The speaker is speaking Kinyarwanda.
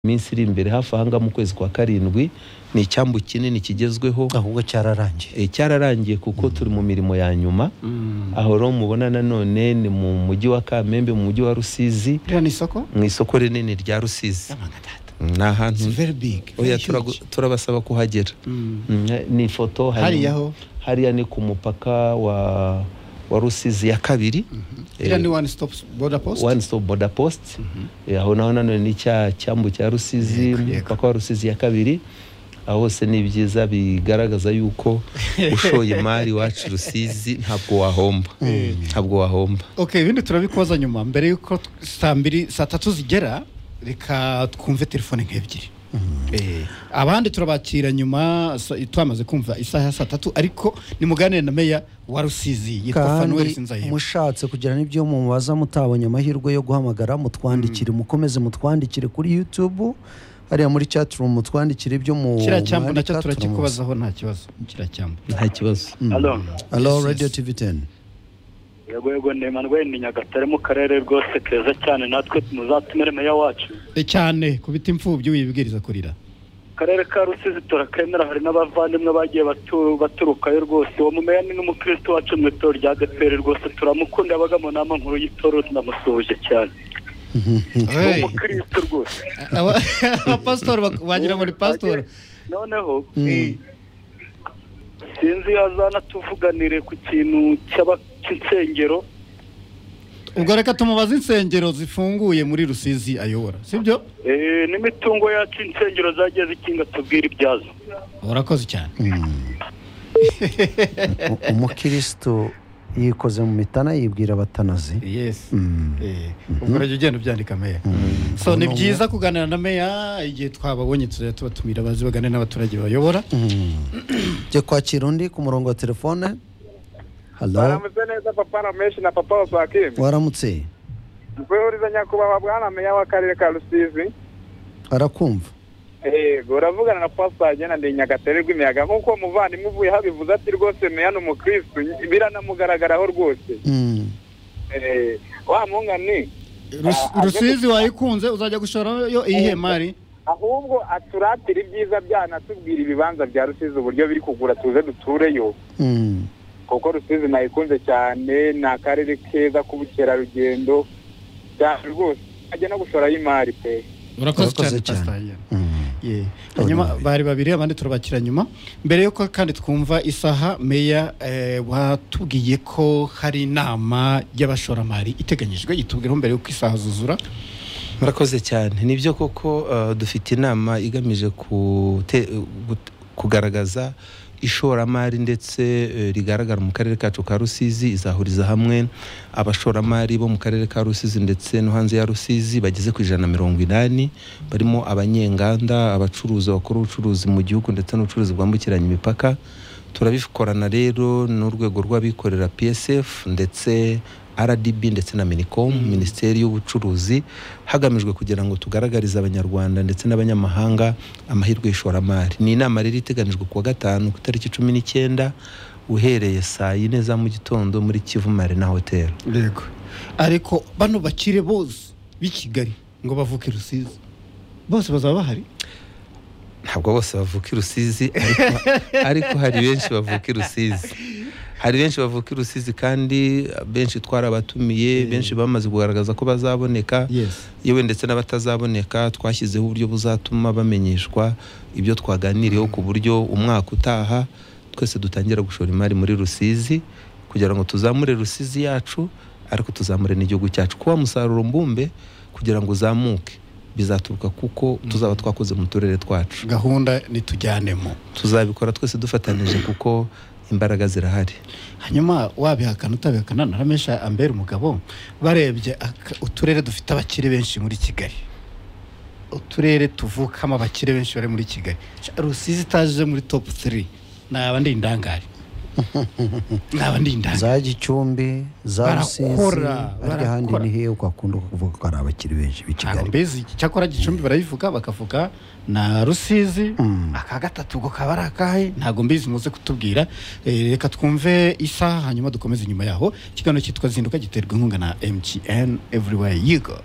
iminsi iri imbere hafi aha ngaha mu kwezi kwa karindwi ni icyambu kinini kigezweho ahubwo cyararangiye Eh, cyararangiye kuko turi mu mirimo ya nyuma aho rero mubona nanone ni mu mujyi wa kamembe mu mujyi wa rusizi ririya ni isoko mu isoko rinini rya rusizi ni ahantu It's very big oya very turagu- huge. turabasaba kuhagera Mm. Mm, ni ifoto hari- Hariya ho? hariya ni ku mupaka wa wa rusizi ya kabiri ririya Eh, ni one stop border post one stop border post Eh, aho naho nanone ni cya cyambu cya rusizi Yego, yego. umupaka wa rusizi ya kabiri aho hose ni ibyiza bigaragaza yuko ushoye imari iwacu rusizi ntabwo wahomba ntabwo wahomba okay ibindi turabikubaza nyuma mbere y'uko t- saa mbiri saa tatu zigera reka twumve telefone nk'ebyiri Eh, abandi turabakira nyuma sa- twamaze kumva isaha ya saa tatu ariko nimuganire na meya wa rusizi yitwa fanuel sinzahema mushatse kugira n'ibyo mubaza mutabonye amahirwe yo guhamagara mutwandikire mukomeze mutwandikire kuri youtube hariya muri chatroom mutwandikire ibyo mu kiriya cyambu nacyo mwandika, turamubaza. turakikubazaho nta kibazo kiriya cyambu nta kibazo Halo. Hello, Yes, yes. radio tv 10 Yego yego ni Emmanuel ni Nyagatare mu karere rwose keza cyane natwe muzatumire meya wacu. Eh, cyane ku biti imfubyi wibwiriza kurira Akarere ka Rusizi turakemera hari n'abavandimwe bagiye batu, baturukayo rwose. Uwo mumeya ni n'umukristo wacu mu itorero rya ADPR rwose turamukunda yabaga mu nama nkuru y'itorero tunamusuhuje cyane. Ni Hey. umukristo rwose. Aba- abapasitori bak- wagira ngo ni pasitori Noneho sinzi azanatuvuganire ku kintu cy'aba- cy'insengero ubwo reka tumubaze insengero zifunguye muri rusizi ayobora sibyo eh, n'imitungo yacu insengero zagiye zikinga tubwire ibyazo. urakoze cyane U- umukristo yikoze mu mitana yibwira abatanazi yes Mm. Eh, ubwo urajya ugenda ubyandika meya so ni byiza kuganira na meya igihe twababonye tuzajya tubatumira bazi bagane n'abaturage bayobora jya kwakira undi ku murongo wa telefone halo baramutse neza papa rameshi na papa wasakimbi waramutse nkwihuriza nyakubahwa bwana meya w'akarere ka rusizi arakumva yego uravugana na pastor agena ndi nyagatare rw'imiyaga nk'uko uwo muvandimwe uvuye habivuze ati rwose meya ni umukristu biranamugaragaraho rwose Mm. Eh, wa mungani Rus- rusizi wayikunze uzajya gushorayo iyihe mari ahubwo aturatire ibyiza byanatubwira ibibanza bya rusizi uburyo biri kugura tuze dutureyo Mm. kuko rusizi nayikunze cyane ni akarere keza k'ubukerarugendo cyane rwose ajya no gushorayo imari pe urakoze cyane Urakoze cyane. pasitari Mm. Yeah. Abanyamahirwe. hanyuma bari babiri abandi turabakira nyuma mbere yuko kandi twumva isaha meya eh, watubwiye ko hari inama y'abashoramari iteganyijwe itubwiraho mbere yuko isaha zuzura murakoze cyane nibyo koko uh, dufite inama igamije kute- gut- kugaragaza ishoramari ndetse eh, rigaragara mu karere kacu ka rusizi izahuriza hamwe abashoramari bo mu karere ka rusizi ndetse no hanze ya rusizi bageze ku ijana na mirongo inani barimo abanyenganda abacuruzi bakora ubucuruzi mu gihugu ndetse n'ubucuruzi bwambukiranya imipaka turabikorana rero n'urwego rw'abikorera psf ndetse rdb ndetse na minicom minisiteri y'ubucuruzi hagamijwe kugira ngo tugaragarize abanyarwanda ndetse n'abanyamahanga amahirwe y'ishoramari ni inama rero iteganijwe kuwa gatanu ku itariki cumi n'icyenda uhereye saa yine za mu gitondo muri kivu marina hotel yego ariko bano bakire bose b'i kigali ngo bavuke rusizi bose bazaba bahari ntabwo bose bavuka i rusizi ariko, ariko hari benshi bavuka i rusizi hari benshi bavuka i rusizi kandi benshi twarabatumiye benshi bamaze kugaragaza ko bazaboneka yes yewe ndetse n'abatazaboneka twashyizeho uburyo buzatuma bamenyeshwa ibyo twaganiriyeho ku buryo umwaka utaha twese dutangira gushora imari muri rusizi kugira ngo tuzamure rusizi yacu ariko tuzamure n'igihugu cyacu kuba musaruro mbumbe kugira ngo uzamuke bizaturuka kuko tuzaba twakoze mu turere twacu gahunda nitujyanemo tuzabikora twese dufatanije kuko imbaraga zirahari hanyuma wabihakana utabihakana naramesha ambera umugabo barebye aka- uturere dufite abakire benshi muri kigali uturere tuvukamo abakire benshi bari muri kigali Sha, rusizi itaje muri top 3 naba ndi indangare naba ndi indangare za gicumbi za rusizi Barakora, ariko ahandi barakora. ni hehe ukakunda kuvuga ko hari abakiri benshi b'i ntabwo kigali mbizi cyakora gicumbi barayivuga bakavuga na rusizi Mm. aka gatatu ubwo kaba ari akahe ntabwo mbizi muze kutubwira Eh, reka twumve isaha hanyuma dukomeze inyuma yaho ikiganiro cyitwa zinduka giterwa inkunga na mtn everywhere you go